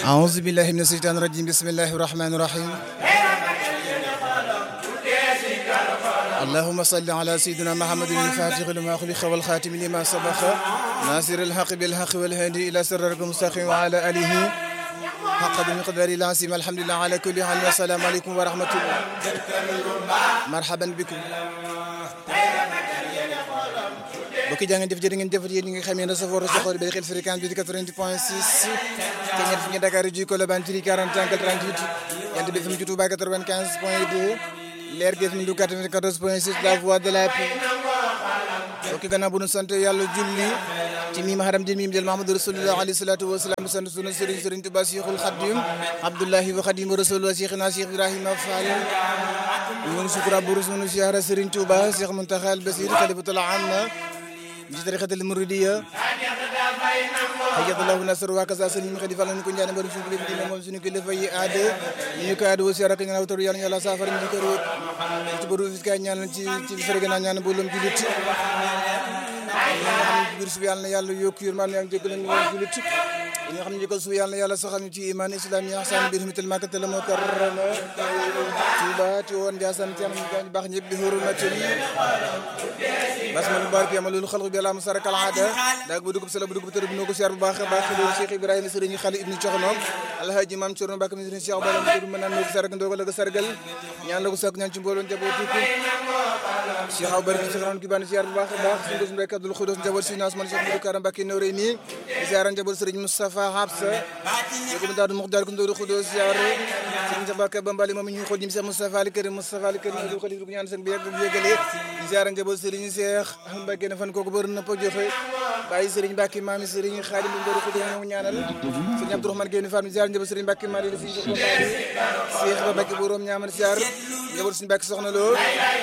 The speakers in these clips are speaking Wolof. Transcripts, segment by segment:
أعوذ بالله من الشيطان الرجيم بسم الله الرحمن الرحيم اللهم صل على سيدنا محمد الفاتح لما خلق والخاتم لما سبق ناصر الحق بالحق والهادي إلى سرارك المستقيم وعلى آله حق بمقدار العظيم الحمد لله على كل حال والسلام عليكم ورحمة الله مرحبا بكم bokki jaa ngeen jëf jërë ngeen jëf yéen ñi nga xam ne safoor soxor bi xel fréquence bi di 88 point 6 te ñett fi ñu Dakar ji Colobane ci 40 angle 38 yant bi fi mu ci Touba 95 point 2 leer gi fi mu 94 point 6 la voix de la paix bokki gannaaw bu nu sant yàlla julli ci miim haram di miim jël Mahamadou Rasulullah alayhi salatu wa salaam sant sunu sëriñ sëriñ Touba Cheikhul Khadim Abdullahi wa Khadim Rasulullah Cheikhina Cheikh Ibrahima Fall ñu ngi sukura bu sunu siyaara sëriñ Touba Cheikh Mountakha al Basir khalifatul amma ci tariqatul muridiyya hayyadallahu nasr wa kaza sëriñ xadi fal ñu ko ñaan bari suñu kilifa dina moom suñu kilifa yi aade ñu ko aade wasi rek ñaan taru yàlla yàlla saafara ñu ko root ci boru fi kay ñaan ci ci fere gëna ñaan bolum julit bir su yàlla yàlla yokk yërmaan yaa ngi jégal ñu julit ñi nga xam ne ko su yàlla yàlla saxal ñu ci iman islam yi ahsan bi hurmatil makkatal mukarrama tuba ti woon jaasan ci am ñu baax ñëpp bi hurmatil basmal mubarak yamalul xalq bi ala musaraka al aada daag bu dugub sala bu dugub tër bu noo ko siyaar bu baax a baax loolu Cheikh Ibrahima sëriñ Xali ibnu Coxnoom alhaji maam Cerno Mbàkke mi sëriñ Cheikh Bala mi mën naan noo ko sargal ndoo ko la ko sargal ñaan la ko sakk ñaan ci mbooloo njabootu ko Cheikh Aw Bari Cheikh Ran ki baan siyaar bu baax a baax suñu gosum rek Abdul Xudos njaboot si naas man Cheikh Modou Karam Mbàkke nooré nii siyaar njaboot sëriñ Moustapha Habsa yoko daadu muxdaar ko ndooru Xudos siyaar sëriñ Mbàkke Bambali moom ñu xool ñim Cheikh Moustapha Ali Karim Moustapha Ali Karim Abdul Xalif bu ñaan seen bi yàgg bu yëgalee siyaar njaboot sëriñ Cheikh Mbàkke ne fan kooku bër na po joxe bàyyi sëriñ Mbàkke maami sëriñ Xaadim bu ndooru Xudos ñoo ñaanal sëriñ Abdourahmane Gueye Fall siyaar njaboot sëriñ Mbàkke Mali la sëriñ Cheikh Ba Mbàkke borom ñaamal siyaar njaboot sëriñ Mbàkke soxna loo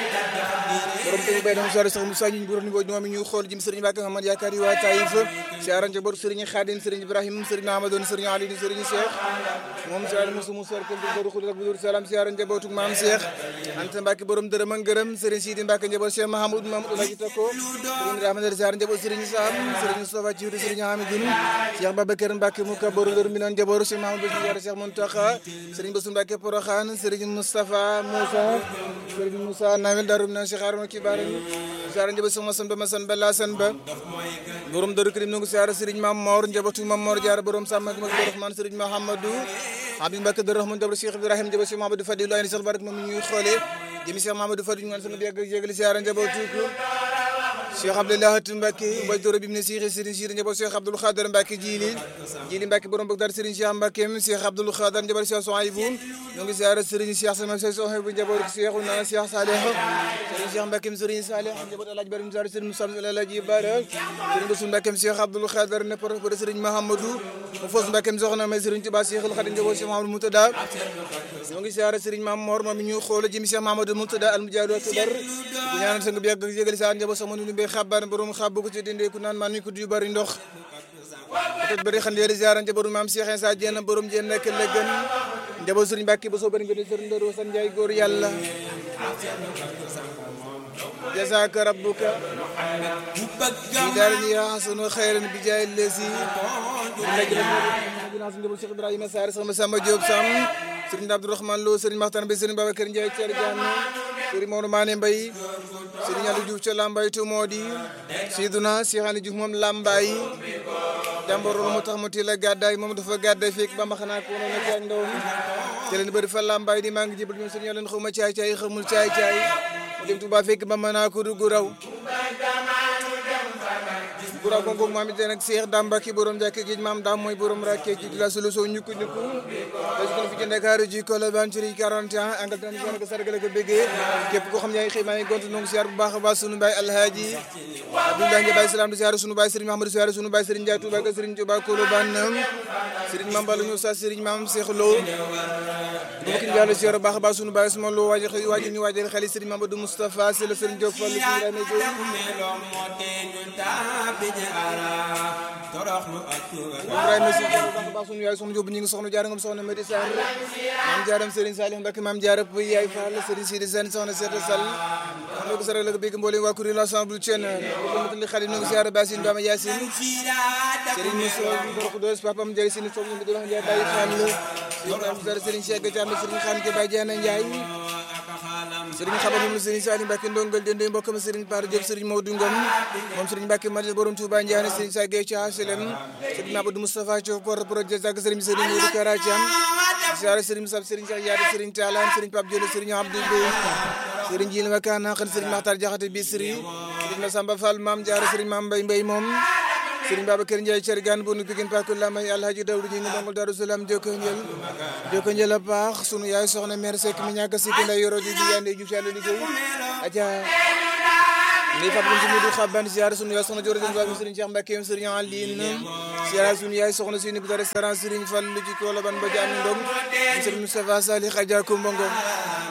borom te bay dama soirée sax Moussa ñu borom ni bo ñoom ñu xool jëm sëriñ Mbàkke Muhammad yaakaar yi waa Taïf siyaar njaboot sëriñ Xaadim sëriñ Ibrahim sëriñ Ahmadoon sëriñ Ali sëriñ Cheikh moom siyaar musu mu sor ko ndooru Xudos ak bu salaam siyaar njabootu maam Cheikh Anta Mbàkke borom dërëm ak ngërëm sëriñ Sidi Mbàkke njaboot Cheikh Mahamoud Mamadou la ci takko sëriñ Rahmane siyaar njaboot sëriñ Sam sëriñ Moustapha Ciwdi sëriñ Hamidoun Cheikh Babacar Mbàkke mu ka borom dërëm mi noon njaboot Cheikh Mahamadou Bassirou Cheikh Mountakha sëriñ Bassirou Mbàkke Porokhane sëriñ Moustapha Moussa sëriñ Moussa Nawel Darum na Cheikh Arouna Kibar siyaar njaboot Cheikh Massane Ba Massane Ba Lassane Ba borom dëru Karim nangu siyaar sëriñ Mam Mor njabootu Mam Mor Diarra borom Sam ak Mag Rahman sëriñ Mahamadou Habib Mbacke Dër Rahman njaboot Cheikh Ibrahim njaboot Cheikh Mahamadou Fadilou ay Cheikh Barak moom ñuy xoolee jëmi Cheikh Mahamadou Fadilou ñu naan sama yàgg jégali siyaar njabootu ko Cheikh Abdoulaye Mbacke mbay doro bi mu ne Cheikh Serigne Cheikh njaboot Cheikh Abdoul Khader Mbacke jili jili Mbacke borom Bagdad Serigne Cheikh Mbacke Cheikh Abdoul Khader njaboot Cheikh Souhaïbou ñoo ngi siyaare Serigne Cheikh sama Cheikh Souhaïbou njaboot Cheikh na Cheikh Saleh Serigne Cheikh Mbacke Serigne Saleh njaboot Alhaji Barim Sar Serigne Moussa Alhaji Bara Serigne Bassou Mbacke Cheikh Abdoul Khader ne por Serigne Mahamadou mu fos Mbacke soxna may Serigne Touba Cheikhul Khadim njaboot Cheikh Mahamadou Moutada ñoo ngi siyaare Serigne Mam Mor moom ñu xool jëm Cheikh Mahamadou Moutada al Mujahid akbar bu ñaanal sang bi yàgg jégali sa njaboot sama nu be xabar borom xabu ko ci dinde ku naan man ni ko du bari ndox peut-être bari xam leeri ziaran njaboot maam Cheikh Insa Diène borom Diène nekk la gën njaboot Serigne Mbacke ba soo bari nga Serigne Ndoro San Ndiaye góor yàlla jazaka rabbuka fi daarin ya hasanu khairan bi jaay lesi dina sun njaboot Cheikh Ibrahima Sarr sama Samba Diop Sam Serigne Abdourahmane Lo Serigne Makhtar Mbaye Serigne Babacar Ndiaye Thier Diane Serigne Maodo Mané Mbaye Serigne Aliou Diouf ca Lambaye to moo di Siduna Cheikh Aliou Diouf moom Lambaye jàmboro mu tax mu teel a gàddaay moom dafa gàddaay fekk ba ma xanaa ko noonu caay ndaw mi te leen bëri fa Lambaye di maa ngi jébal ñoom Serigne leen xaw ma caay caay xamul caay caay mu dem Touba fekk ba ma naa ko dugg raw gura gongo maam it nag Cheikh Damba ki borom jàkke gi maam daam mooy borom rakke ji la sulu soo ñukku ñukku parce que fi ci Dakar ji Colobane ci 41 angal tan ko sargal ko bëggee képp ko xam yaay xëy maa ngi gont nong siyaar bu baax a baax sunu baay Alhaaji Abdoulaye Ndiaye Baye Salam di siyaar sunu baay Serigne Mahamadou siyaar sunu baay Serigne Ndiaye Touba ka Serigne Touba Colobane Serigne Mame Balla ñu sa Serigne Mame Cheikh Lo bu ki jàll siyaar bu baax a baax sunu baay suma lo waaji waaji ñu waajal xel Serigne Mamadou Moustapha c'est le Serigne Diop Fall Ibrahima Diop Ibrahima si baax sunu yaay soxna Jóob ñi ngi soxna jaara ngam soxna Mati Sarr maam jaaram Serigne Salih Mbacke maam jaara Puy yaay Fall Serigne Sidi Sène soxna Seeta Sall am ko saral la ko bégg mboolem waa kuréel ensemble Thiène li xali nu ngi siyaare Basine Bama Yacine Serigne Moussa Ndorko Dos papam Ndiaye Sine soog ñu di wax Ndiaye Baye Fall Serigne Serigne Cheikh Thiam Serigne Khane ke Baye Diana Ndiaye Serigne Xaba moom la Serigne Salim Mbacke ndongal dende mbokkam Serigne Par Diop Serigne Maodo Ngom moom Serigne Mbacke Madel borom Touba Ndiané Serigne Sa Gueye Thia HLM Serigne Abdou Moustapha Thiaw porte projet ak Serigne Serigne Modou Kara Thiam siyaare Serigne Sab Serigne Cheikh Yaade Serigne Talan Serigne Pape Diolo Serigne Abdou Bey Serigne Jili Wakana xan Serigne Makhtar Diakhaté Bisri Serigne Massamba Fall Mame Diarra Serigne Mame Mbaye Mbaye moom Serigne Babacar Ndiaye Thiergane bu nu Pikine Pakul Lamay Alhaji Dawdu ñi ngi ndongol Darou Salam joko njël joko njël a baax sunu yaay soxna mère Seck mi ñàkk sikki nday yoro di di yande ju yàlla liggéey aja ni fat buntu mudu xaban ziar sunu yaay soxna joro den wa Serigne Cheikh Mbacke Serigne Aline ziar sunu yaay soxna sini bu restaurant Serigne Fall lu ci ko la ban ba jami ndong Serigne Moustapha Salih Adja ko mbongo